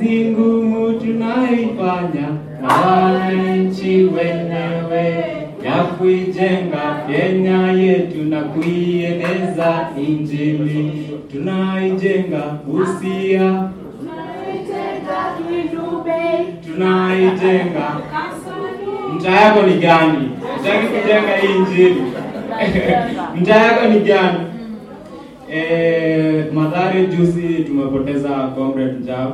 ngumu tunaifanya na wananchi wenyewe ya kuijenga Kenya yetu na kuieneza Injili. Tunaijenga Busia, tunaijenga. Mtaa yako ni gani? Utaki kujenga hii Injili? Mtaa yako ni gani? Eh, Mathare juzi tumepoteza Comrade Njau.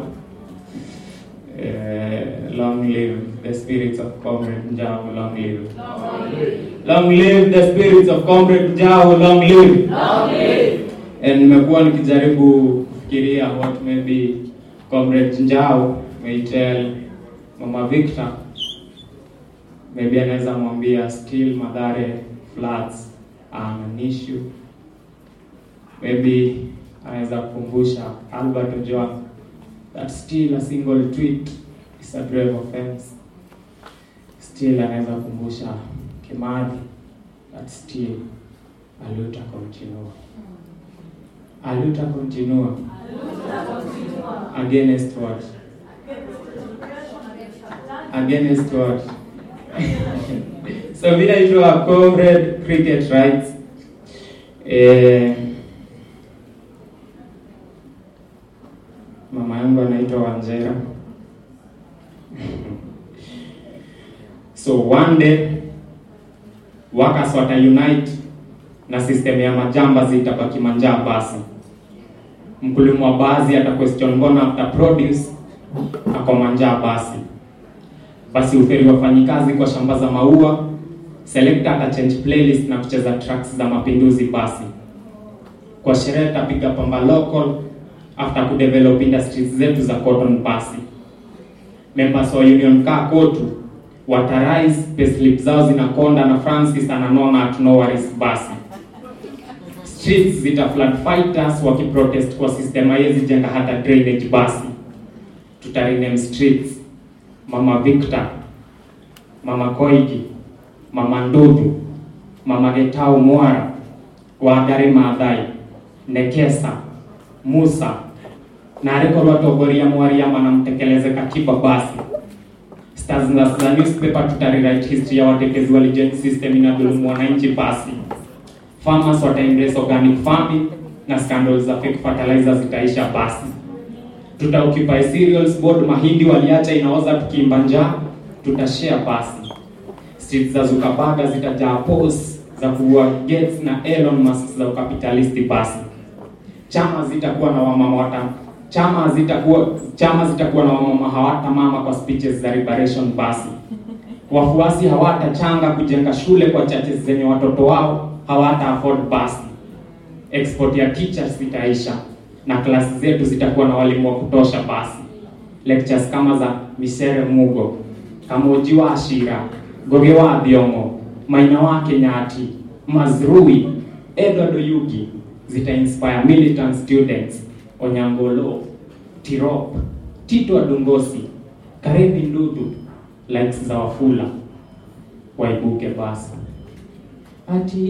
Eh, long live the spirits of Comrade Njau, long live. Long live the spirits of Comrade Njau, long live. And nimekuwa nikijaribu kufikiria what maybe Comrade Njau may tell Mama Victor. Maybe anaweza mwambia still Mathare floods are an issue maybe anaweza kukumbusha Albert Ojwang that still a single tweet is a grave offense. Still anaweza kukumbusha Kimathi that still aluta continua. Aluta continua. Against what? Against what? so vile itwa comrade cricket rights eh, mama yangu anaitwa Wanjera. so one day workers wata unite na system ya majamba zitabaki manjaa basi. Mkulima wa basi ata question mbona after produce ako manjaa basi. Basi uferi wafanyikazi kwa shamba za maua, selector ata change playlist na kucheza tracks za mapinduzi basi. Kwa sherehe tapiga pamba local after kudevelop industries zetu za cotton basi. Members wa union kaa kotu watarise payslip zao zinakonda na Francis ananona at no worries basi. Streets zita flood fighters wakiprotest kwa system haiwezi jenga hata drainage basi. Tutarename streets Mama Victor, Mama Koigi, Mama Ndudu, Mama Getau Mwara, Wangari Maathai, Nekesa, Musa na ariko rwatongoria mwariama na mtekeleze katiba basi stars za za newspaper tutarewrite history ya watekezi wa legend system inadhulumu wananchi basi farmers wata embrace organic farming na scandals za fake fertilizer zitaisha basi tuta occupy cereals board mahindi waliacha inaoza tukiimba njaa tutashare basi streets za Zuckerberg zitajaa posts za kuua Gates na Elon Musk za ukapitalisti basi chama zitakuwa na wamama wata chama zitakuwa chama zitakuwa na wamama hawata mama kwa speeches za liberation basi wafuasi hawatachanga kujenga shule kwa churches zenye watoto wao hawata afford basi export ya teachers zitaisha na klasi zetu zitakuwa na walimu wa kutosha basi lectures kama za Misere Mugo Kamoji wa Ashira Goge wa Thiongo Maina wa Kenyati Mazrui Edward Oyugi zita inspire militant students Onyangolo Tirop Tito Adungosi Karevi Ndudu likes za Wafula waibuke basi ati